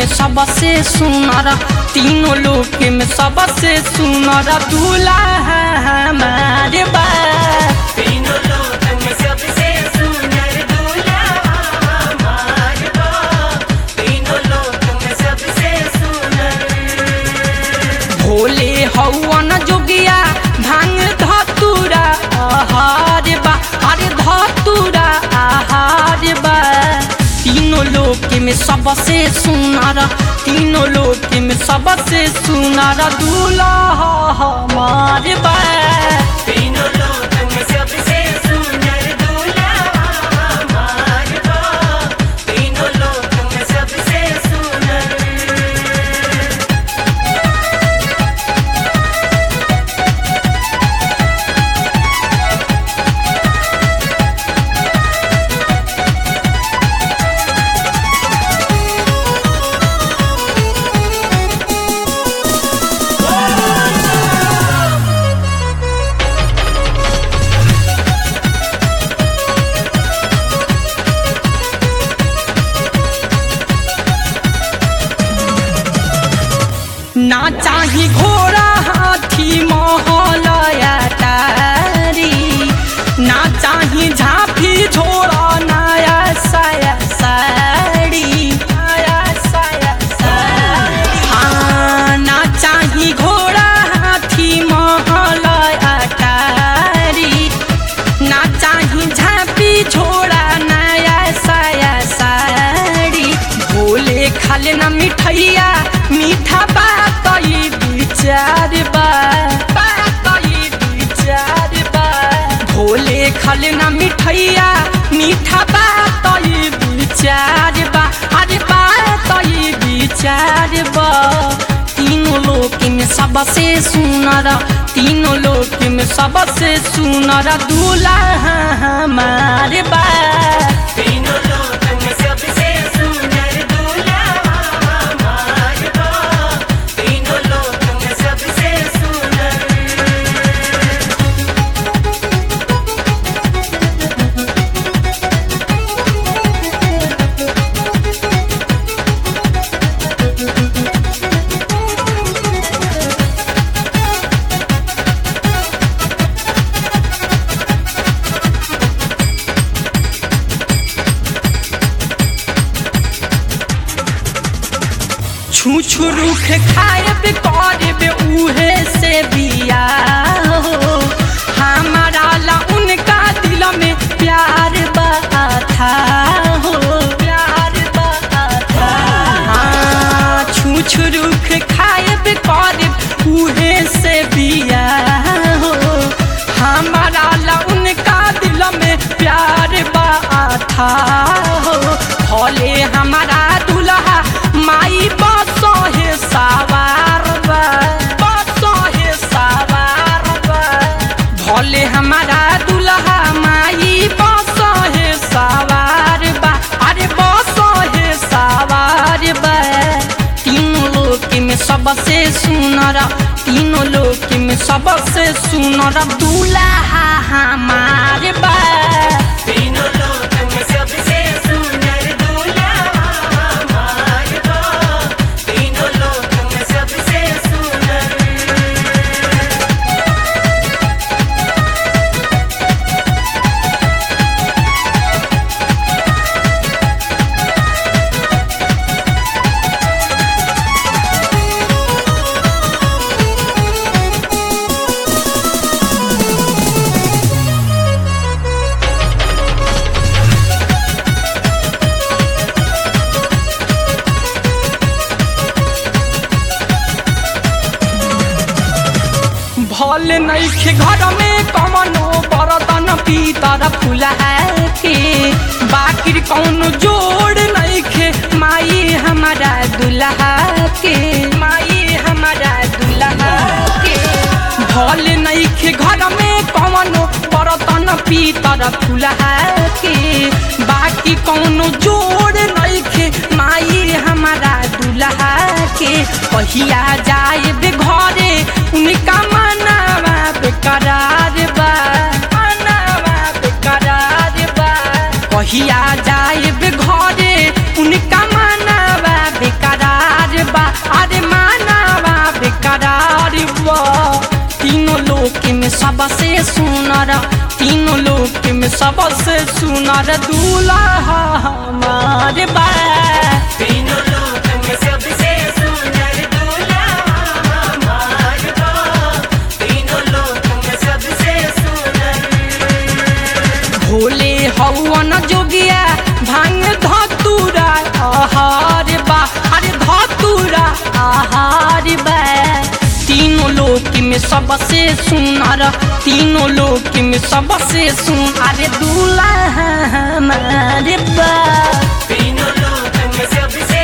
सबसे सुनर तीनों लोक में सबसे सुनर दूल्हा हमारे बा तीनों लोक में सबसे सुंदर दूल्हा हमार बा तीनों लोक में सबसे सुंदर भोले हौवन जोगिया भांग धतुरा आहार बा अरे धतुरा आहार बा तीनों लोक में सबसे सुनर तीनों लोक में सबसे सुनर दूल्हा हमार बा तीनों लोक में सबसे सुंदर दूल्हा हमार बा तीनों लोक में सबसे सुंदर ना चाही घोड़ा हाथी महलया तारी ना चाही झांपी झोड़ा नया साया साड़ी नया साया साड़ी हाँ, ना चाही घोड़ा हाथी महलया तारी ना चाही झांपी झोड़ा नया साया साड़ी भोले खाले ना मिठैया मीठा बात ई विचार बा बात ई विचार बा भोले खाले ना मिठैया मीठा बात ई विचार बा अरे बात ई विचार बा तीनों लोक में सबसे सुनर तीनों लोक में सबसे सुनर दूल्हा हमारे बा तीनों लोक में सबसे सुंदर दूल्हा हमार बा तीनों लोक में सबसे सुंदर छू छू रुख खायब करब उहे से बिया हो हमारा ला उनका दिल में प्यार बा था हो प्यार बा था हाँ, छू छू रुख खायब करब उहे से बिया हो हमारा ला उनका दिल में प्यार बा था हो भले हमारा दुल्हा माई बसहे सवार बा बसहे सवार बा भले हमारा दुल्हा माई बसहे सवार बा अरे बसहे सवार बा तीनों लोक में सबसे सुनर तीनों लोक में सबसे सुनर दूल्हा हमार बा तीनों लोक में सबसे सुंदर दूल्हा हमार बा तीनों लोक में सबसे सुंदर भले नैखे घर में कमनो बरतन पीतर फुला के बाकी कौन जोड़ नैखे माई हमारा दुल्हा के माई हमारा दुल्हा के भले नैखे घर में कमनो बरतन पीतर फुला के बाकी कौन जोड़ नैखे माई हमारा दुल्हा के कहिया जाए बे घरे उनका मनावा बेकरार बा मनावा बेकरार बा कहिया जाए बे घरे उनका मनावा बेकरार सबसे सुनर तीनों लोक में सबसे सुनर दूल्हा हमारे बा तीनों लोक में सबसे सुंदर दूल्हा हमार बा तीनों लोक में सबसे सुंदर भोले हवन जोगिया भांग धतुरा आहार बा अरे धतुरा आहार बा तीनों लोक में सबसे सुनर तीनों लोक में सबसे सुन अरे दूल्हा हमारे बा तीनों लोक में सबसे